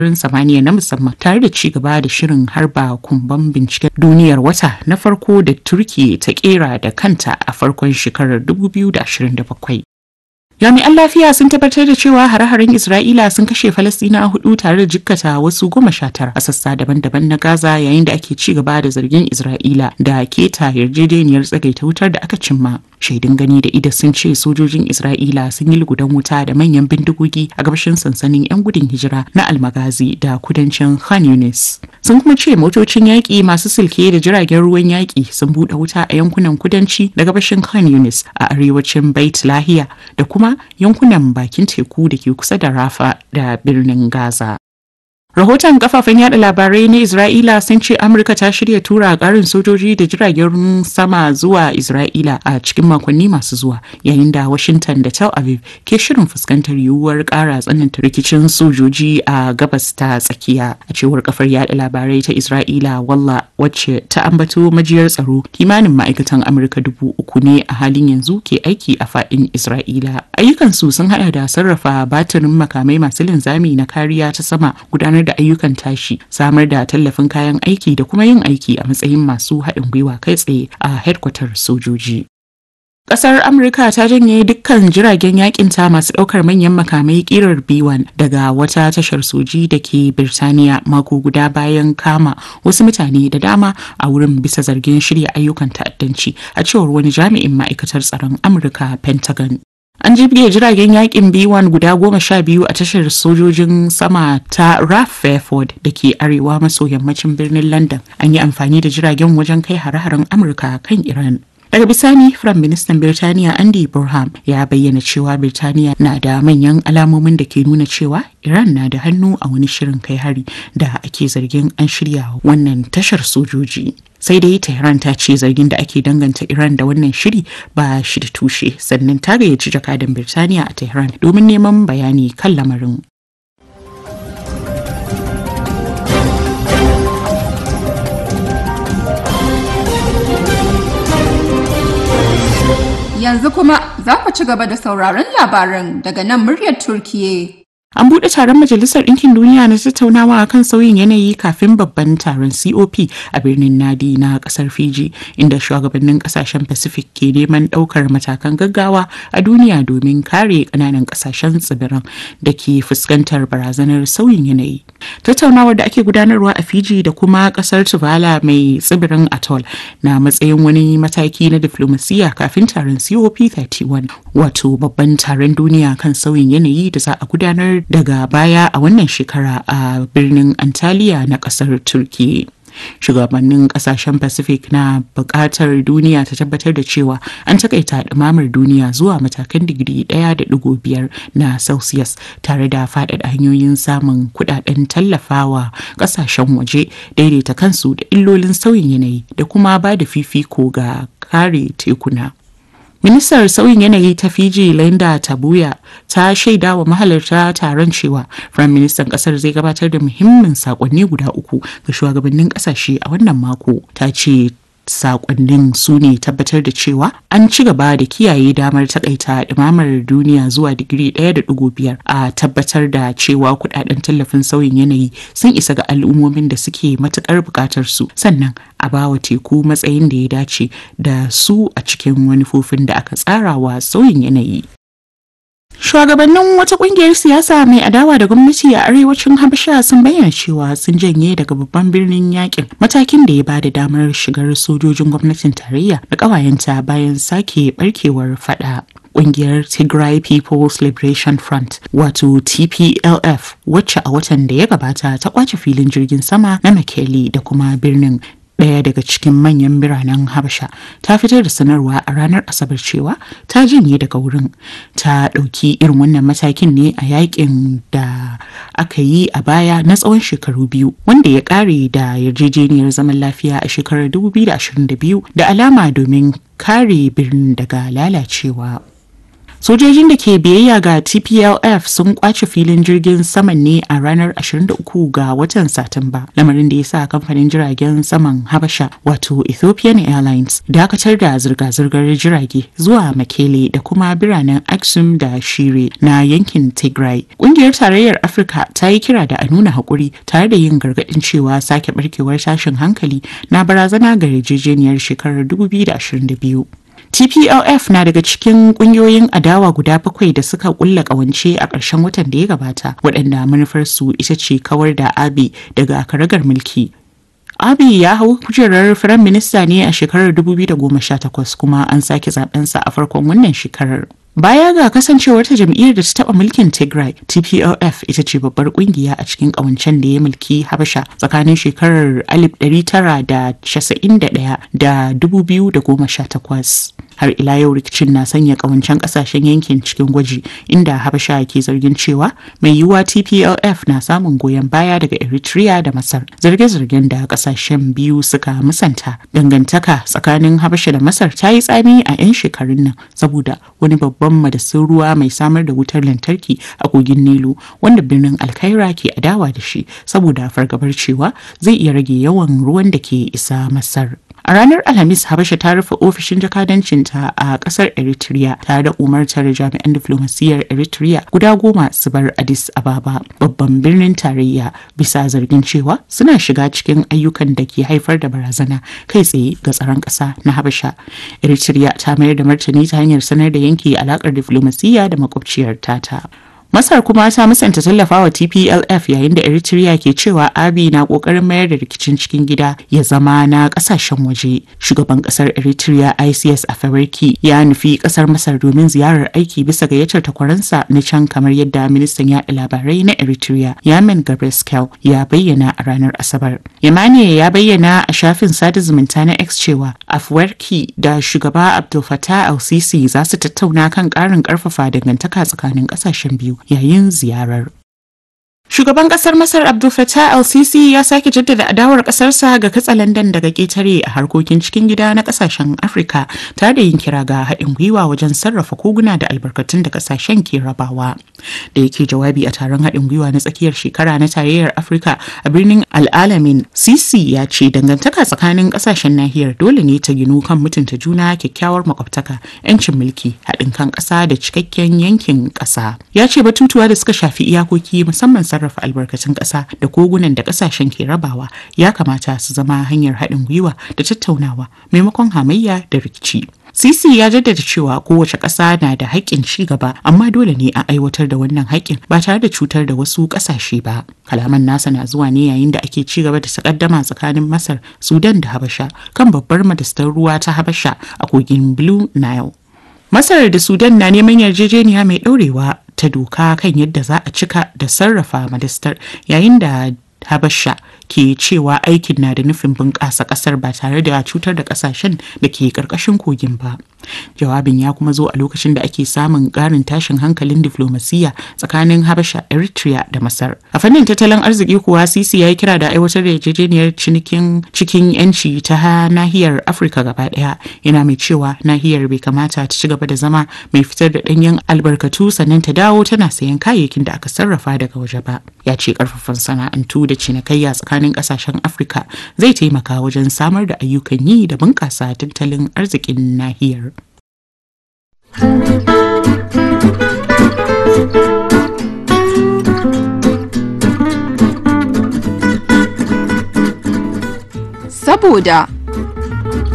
sararin samaniya na musamman tare da ci gaba da shirin harba kumban binciken duniyar wata na farko da turki ta kera da kanta a farkon shekarar 2027 jami'an lafiya sun tabbatar da cewa hare-haren isra'ila sun kashe falastina hudu tare da jikkata wasu goma sha tara a sassa daban-daban na gaza yayin da ake ci gaba da zargin isra'ila da keta yarjejeniyar tsagaita wutar da aka cimma shaidun gani da ida sun ce sojojin isra'ila sun yi lugudan wuta da manyan bindigogi a gabashin sansanin 'yan gudun hijira na almagazi da kudancin khan yunis sun kuma ce motocin yaƙi masu silke da jiragen ruwan yaƙi sun buɗe wuta a yankunan kudanci da gabashin khan yunis a arewacin bait lahiya da kuma yankunan bakin teku da ke kusa da rafa da birnin gaza Rahoton kafafen yada labarai na Isra'ila sun ce Amurka ta shirya tura karin sojoji da jiragen sama zuwa Isra'ila a cikin makonni masu zuwa yayin da Washington da Tel Aviv ke shirin fuskantar yiwuwar kara tsananta rikicin sojoji a gabas ta tsakiya a cewar kafar yada labarai ta Isra'ila walla wacce ta ambato majiyar tsaro kimanin ma'aikatan Amurka dubu uku ne a halin yanzu ke aiki a fadin Isra'ila. Ayyukansu sun hada da sarrafa batirin makamai masu linzami na kariya ta sama gudanar da ayyukan tashi samar da tallafin kayan aiki da kuma yin aiki a matsayin masu haɗin gwiwa kai tsaye a hedkwatar sojoji. Ƙasar Amurka ta janye dukkan jiragen yakinta masu ɗaukar manyan makamai ƙirar B1 daga wata tashar soji da ke Birtaniya mako guda bayan kama wasu mutane da dama a wurin bisa zargin shirya ayyukan ta'addanci a cewar wani jami'in ma'aikatar tsaron Amurka Pentagon. An jibge jiragen yakin B1 guda goma sha biyu a tashar sojojin sama ta Raf Fairford da ke arewa maso yammacin birnin London. An yi amfani da jiragen wajen kai hare-haren Amurka kan Iran. Daga bisani, Firayim Ministan Birtaniya Andy Burham ya bayyana cewa Birtaniya na da manyan alamomin da ke nuna cewa Iran na da hannu a wani shirin kai hari da ake zargin an shirya wannan tashar sojoji. sai dai tehran ta ce zargin da ake danganta iran da wannan shiri ba shi da tushe sannan ta gayyaci jakadan birtaniya a tehran domin neman bayani kan lamarin Yanzu kuma za ku ci gaba da sauraron labaran daga nan muryar Turkiye. An buɗe taron Majalisar Ɗinkin Duniya na tattaunawa kan sauyin yanayi kafin babban taron COP a birnin Nadi na ƙasar Fiji, inda shugabannin ƙasashen Pacific ke neman ɗaukar matakan gaggawa a duniya domin kare ƙananan ƙasashen tsibiran da ke fuskantar barazanar sauyin yanayi. Tattaunawar da ake gudanarwa a Fiji da kuma ƙasar Tuvalu mai tsibirin Atoll na matsayin wani mataki na diflomasiyya kafin taron COP31, wato babban taron duniya kan sauyin yanayi da za a gudanar daga baya a wannan shekara a birnin Antalya na kasar Turki. Shugabannin kasashen Pacific na buƙatar duniya ta tabbatar da cewa an takaita ɗumamar duniya zuwa matakan digiri ɗaya da ɗigo biyar na Celsius tare da faɗaɗa hanyoyin samun kuɗaɗen tallafawa ƙasashen waje daidaita kansu da illolin sauyin yanayi da kuma ba da fifiko ga kare tekuna. Ministar sauyin yanayi ta Fiji Linda Tabuya ta shaida wa mahalarta taron cewa Firayim Ministan kasar zai gabatar da muhimmin sakonni guda uku ga shugabannin kasashe a wannan mako. Ta ce sakonnin su ne tabbatar da cewa an ci gaba da kiyaye damar takaita ɗumamar duniya zuwa digiri ɗaya da ɗigo biyar a tabbatar da cewa kudaden tallafin sauyin yanayi sun isa ga al'ummomin da suke matukar buƙatar su sannan a bawa teku matsayin da ya dace da su a cikin manufofin da aka tsara wa sauyin yanayi. Shugabannin wata kungiyar siyasa mai adawa da gwamnati a arewacin Habasha sun bayyana cewa sun janye daga babban birnin yakin matakin da ya bada damar shigar sojojin gwamnatin tarayya da ƙawayenta bayan sake barkewar fada. Kungiyar Tigray People's Liberation Front wato TPLF wacce a watan da ya gabata ta kwace filin jirgin sama na Mekele da kuma birnin ɗaya daga cikin manyan biranen habasha ta fitar da sanarwa a ranar asabar cewa ta janye daga wurin ta ɗauki irin wannan matakin ne a yakin da aka yi a baya na tsawon shekaru biyu wanda ya ƙare da yarjejeniyar zaman lafiya a shekarar 2022 da alama domin kare birnin daga lalacewa Sojojin da ke biyayya ga TPLF sun kwace filin jirgin saman ne a ranar 23 ga watan Satumba, lamarin da ya sa kamfanin jiragen saman Habasha wato Ethiopian Airlines dakatar da zirga-zirgar jirage zuwa Mekele da kuma biranen Aksum da Shire na yankin Tigray. Kungiyar Tarayyar Afirka ta yi kira da a nuna haƙuri tare da yin gargaɗin cewa sake barkewar tashin hankali na barazana ga yarjejeniyar shekarar 2022. TPLF na daga cikin kungiyoyin adawa guda bakwai da suka kulla kawance a ƙarshen watan da ya gabata waɗanda manufarsu ita ce kawar da Abe daga karagar mulki. Abiy ya hau kujerar Firayim Minista ne a shekarar 2018 kuma an sake zabensa a farkon wannan shekarar. Baya ga kasancewar ta jam'iyyar da ta taɓa mulkin Tigray, TPLF ita ce babbar kungiya a cikin ƙawancen da ya mulki Habasha tsakanin shekarar 1991 da 2018. Har ila yau rikicin na sanya ƙawancen ƙasashen yankin cikin gwaji inda Habasha ke zargin cewa mai yiwuwa TPLF na samun goyon baya daga Eritrea da Masar. Zarge-zargen da ƙasashen biyu suka musanta dangantaka tsakanin Habasha da Masar ta yi tsami a 'yan shekarun nan saboda wani babban babban madasin ruwa mai samar da wutar lantarki a kogin Nilu wanda birnin Alkaira ke adawa da shi saboda fargabar cewa zai iya rage yawan ruwan da ke isa Masar. A ranar Alhamis Habasha ta rufe ofishin jakadancinta a kasar Eritrea tare da umartar jami'an diflomasiyyar Eritrea guda goma su bar Addis Ababa babban birnin tarayya bisa zargin cewa suna shiga cikin ayyukan da ke haifar da barazana kai tsaye ga tsaron ƙasa na Habasha. Eritrea ta mayar da martani ta hanyar sanar da yanke alakar diflomasiyya da makwabciyar tata. Masar kuma ta musanta tallafawa TPLF yayin da Eritrea ke cewa Abi na kokarin mayar da rikicin cikin gida ya zama na kasashen waje. Shugaban kasar Eritrea ICS Afewerki ya nufi kasar Masar domin ziyarar aiki bisa gayyatar takwaransa na can kamar yadda ministan yaɗa labarai na Eritrea Yamen Gabreskel ya bayyana a ranar Asabar. Yamane ya bayyana a shafin sada zumunta na X cewa Afwerki da shugaba Abdul Fattah al-Sisi za su tattauna kan ƙarin ƙarfafa dangantaka tsakanin ƙasashen biyu. yayin ziyarar. Shugaban kasar Masar Abdul Fattah al-Sisi ya sake jaddada adawar kasarsa ga katsalandan daga ketare a harkokin cikin gida na kasashen Afirka tare da yin kira ga haɗin gwiwa wajen sarrafa koguna da albarkatun da kasashen ke rabawa. Da yake jawabi a taron haɗin gwiwa na tsakiyar shekara na tarayyar Afirka a birnin Al-Alamin, Sisi ya ce dangantaka tsakanin kasashen nahiyar dole ne ta ginu kan mutunta juna kyakkyawar makwabtaka, 'yancin mulki, haɗin kan ƙasa da cikakken yankin ƙasa. Ya ce batutuwa da suka shafi iyakoki musamman sarrafa albarkatun ƙasa da kogunan da ƙasashen ke rabawa ya kamata su zama hanyar haɗin gwiwa da tattaunawa maimakon hamayya da rikici. Sisi ya jaddada cewa kowace ƙasa na da haƙƙin ci gaba amma dole ne a aiwatar da wannan haƙƙin ba tare da cutar da wasu ƙasashe ba. Kalaman nasa na zuwa ne yayin da ake ci gaba da sakaddama tsakanin Masar, Sudan da Habasha kan babbar madastar ruwa ta Habasha a kogin Blue Nile. Masar da Sudan na neman yarjejeniya mai ɗaurewa ta doka kan yadda za a cika da sarrafa madastar yayin da Habasha ke cewa aikin na da nufin bunƙasa ƙasar ba tare da cutar da ƙasashen da ke ƙarƙashin kogin ba. Jawabin ya kuma zo a lokacin da ake samun ƙarin tashin hankalin diflomasiyya tsakanin Habasha, Eritrea da Masar. A fannin tattalin arziki kuwa Sisi ya yi kira da aiwatar da yarjejeniyar cinikin cikin 'yanci ta nahiyar Afirka gaba ɗaya. Yana mai cewa nahiyar bai kamata ta ci gaba da zama mai fitar da ɗanyen albarkatu sannan ta dawo tana sayan kayayyakin da aka sarrafa daga waje ba. Ya ce ƙarfafan sana'antu da cinikayya tsakanin ƙasashen Afirka zai taimaka wajen samar da ayyukan yi da bunƙasa tattalin arzikin nahiyar. Saboda